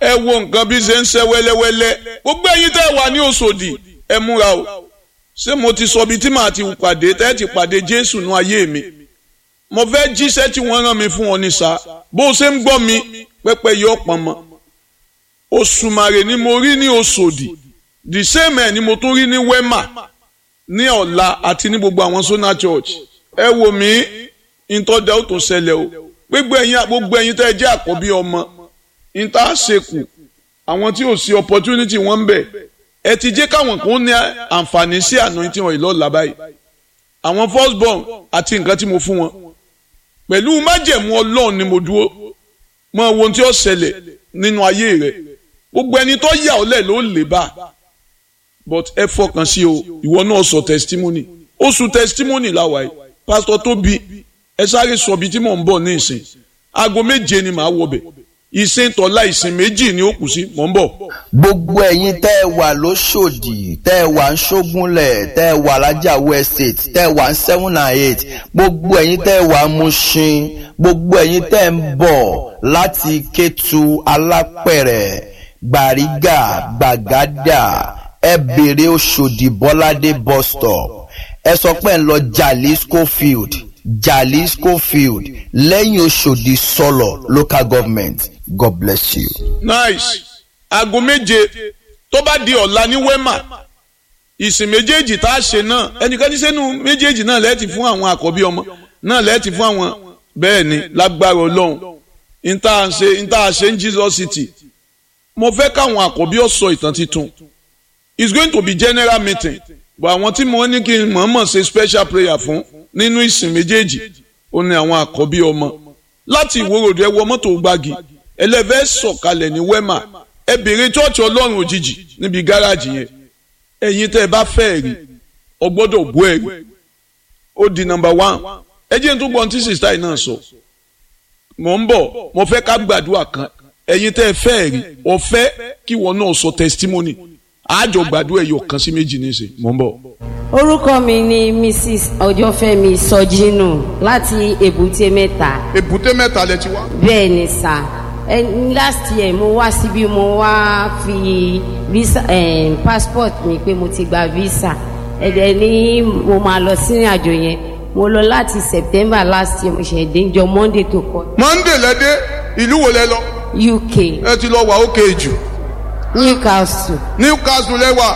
ẹ wo nǹkan bí ṣe ń ṣe wẹ́lẹ́wẹ́lẹ́ gbogbo ẹ̀yin tẹ́ ẹ wà ní Òṣòdì ẹ múra o ṣé mo ti sọ ibi tí màá ti pàdé tẹ́ ẹ ti pàdé Jésù nú ayé mi mo fẹ́ jíṣẹ́ tí wọ́n rán mi fún ọ ní sa bó o ṣe ń gbọ́ mi pẹ́pẹ́ yọ pọn mọ́ Òṣùmàrè ni mo rí ní Òṣòdì the same ẹ̀ ni mo tún rí ní Wema ní ọ̀la àti ní gbogbo àwọn Sona Church ẹ wò mí ìtọ́jà ó tó ṣẹlẹ̀ o gbogbo ẹ̀yin gbogbo ẹ̀yin tẹ́ ẹ jẹ́ àkọ́bí ọmọ ìta ṣekù àwọn tí ò sí opportunity wọn ń bẹ ẹ ti jẹ́ káwọn kan ní àǹfààní sí anointing oil lọ́la báyìí àwọn first born àti nǹkan tí mo fún wọn pẹ̀lú májẹ̀mú ọlọ́run ni mo dúró mọ ohun tí ó ṣẹlẹ̀ nínú ayé rẹ gbogbo ẹni tó yà ọ́ lẹ̀ ló lè bá but ẹ fọkàn sí o ìwọ náà sọ testimony oṣù testimony làwà yìí pásítọ̀ Tóbi ẹ sáré sọ ibi tí mò ń bọ̀ ní ìsìn aago méje ni màá wọbẹ̀ ìsìn tọ́lá ìsìn méjì ni ó kù sí mò ń bọ̀. gbogbo ẹ̀yin tẹ́ ẹ wà lóṣòdì tẹ́ ẹ wà ń ṣógúnlẹ̀ tẹ́ ẹ wà lájàwó estate tẹ́ ẹ wà ń seven and eight gbogbo ẹ̀yin tẹ́ ẹ wà ń Mushin gbogbo ẹ̀yin tẹ́ ẹ ń bọ̀ láti Kétu Alápẹ̀rẹ̀ Gbàrígà Gbàgádà ẹ bèrè Òṣòdì Bọ́ládé bus stop ẹ sọ pé ń lọ Jalisco field Jalisco field lẹ́yìn Òṣòdì sọ̀lọ̀ local government God bless you. nice aago méje tó bá di ọ̀la ní Wema ìsìn méjèèjì tá a ṣe náà ẹnikẹ́ni sẹ́nu méjèèjì náà lẹ́ẹ̀tì fún àwọn àkọ́bí ọmọ náà lẹ́ẹ̀tì fún àwọn bẹ́ẹ̀ ni lágbára ọlọ́run níta ṣe níta ṣe ń Jesus City mo fẹ́ káwọn àkọ́bí ó sọ ìtàn titun it's going to be general meeting but àwọn tí mo ní kí n mọ̀ọ́mọ̀ ṣe special prayer fún nínú ìsìn méjèèjì ó ní àwọn àkọ́bí ọmọ láti ìwòròdú ẹ wọ mọ́tò gbági ẹlẹ́fẹ́ sọ̀kalẹ̀ ní Wema ẹ bèrè chọ́ọ̀chì ọlọ́run òjijì níbi gáràjì yẹn ẹ̀yin tẹ́ ẹ bá fẹ́ rí ọ gbọ́dọ̀ bú ẹ rí ó di number one ẹ jẹ́ n tó gbọ́n tí sista yìí náà sọ mò ń bọ̀ mo fẹ́ ká gbàdúrà kan ẹ̀yin tẹ́ ẹ fẹ́ rí ọ fẹ́ kí wọn náà sọ testimony àjọ gbàdúrà ẹ̀yọ̀ kan sí méjì níṣẹ́ mò ń bọ̀. orúkọ mi ni mrs ọjọ́fẹ́mi sọjínù láti èbúté mẹ́ta èbúté mẹ́ta lẹ ti wá. bẹ́ẹ̀ ni sà ẹ last year mo wá síbí mo wá fi visa eh, passport mi pé mo ti gba visa ẹ̀dẹ̀ ni mo máa lọ sí àjò yẹn mo lọ láti september last year mo ṣe dé jọ monday tó kọ monday lẹ́dẹ́ ìlú wo lẹ lọ uk ẹ ti lọ wà ókè jù newcastle newcastle lẹ́wà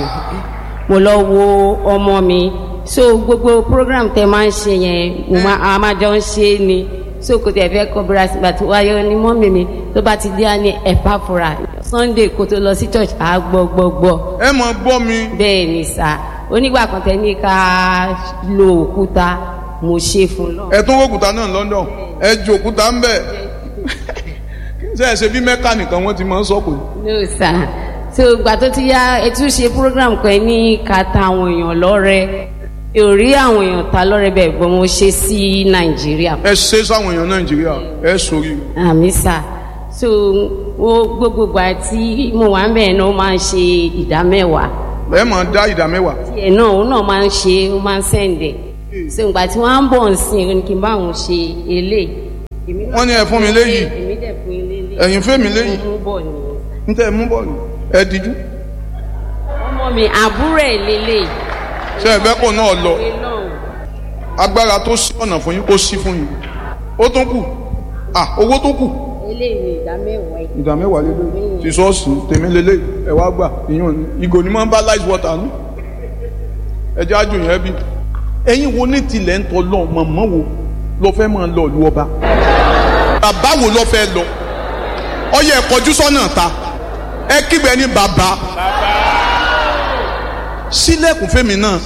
mo lọ wo ọmọ mi so gbogbo program tẹ máa ń ṣe yẹn mo máa a máa jọ ń ṣe é ni so kò tẹ̀ fẹ́ kọ́ bíra sígbà tó wáyé ní mọ́mì mi tó bá ti dé á ní ẹ̀pá fura sunday kó tó lọ sí church á gbọ́ gbọ́ gbọ́ ẹ mọ̀ gbọ́ mi bẹ́ẹ̀ ni sà onígbà kan tẹ ní ká lo òkúta mo ṣe fún lọ. ẹ tún wọ́kùtà náà London ẹ ju òkúta ń bẹ̀ ṣe é ṣe bí mẹ́kà nìkan wọ́n ti máa ń sọ̀kò no sà so ìgbà tó ti yá ẹ tún ṣe program kan ní ká ta àwọn èèyàn lọ́rẹ ò rí àwọn èèyàn ta lọ́rẹ bẹ́ẹ̀ gbọ́n mo ṣe sí nàìjíríà ẹ ṣe sáwọn èèyàn nàìjíríà ẹ sórí àmì sà so wo gbogbo ìgbà tí mo wà ń bẹ̀rẹ̀ náà ó máa ń ṣe ìdá mẹ́wàá ẹ máa dá ìdá mẹ́wàá tiẹ̀ náà òun náà máa ń ṣe ó máa ń sẹ̀ǹdẹ̀ so ìgbà tí wọ́n á ń bọ̀ ń sìn ó ní kí n bá òun ṣe eléyìí èmi náà wọ́n ní ẹ fún mi léyìí èmi dẹ̀ fún ilé eléyìí ẹ̀yin fẹ́ mi léyìí mo mú bọ̀ nìyẹn ń tẹ́ ẹ mú bọ̀ ni ẹ díjú ọmọ mi àbúrò ẹ̀ lélẹ̀ ṣe ẹ fẹ́ kó náà lọ ìwé náà agbára tó sí ọ̀nà fún yín kó sí fún yín ó tún kù ah owó tó kù eléyìí ni ìdá mẹ́wàá yìí. ìdá mẹ́wàá lélẹ̀ ti sọ́ọ̀sì tèmi lélẹ̀ ẹ wá gbà ìyọ̀n ni ìgò ni máa ń bá lice water nù ẹ jẹ́ àjò yẹn bí. ẹ̀yin wo ní tilẹ̀ ń tọ́ lọ mọ̀mọ́ wo lọ fẹ́ máa lọ ìlú ọba. bàbá wo lọ fẹ́ lọ ọyẹ ẹ kọjú sọ́nà ta ẹ kígbe ní bàbá sílẹ̀kùn fẹ́mi náà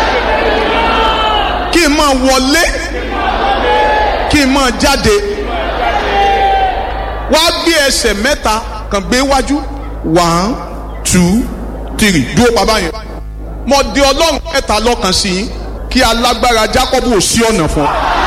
kí n máa wọlé kí n máa jáde wá gbé ẹsẹ̀ mẹ́ta kàn gbé wájú one two three dúró pa báyẹn. mo di ọlọ́run mẹ́ta lọ́kàn sí yín kí alágbára Jákọ́bù ò sí ọ̀nà fún ọ.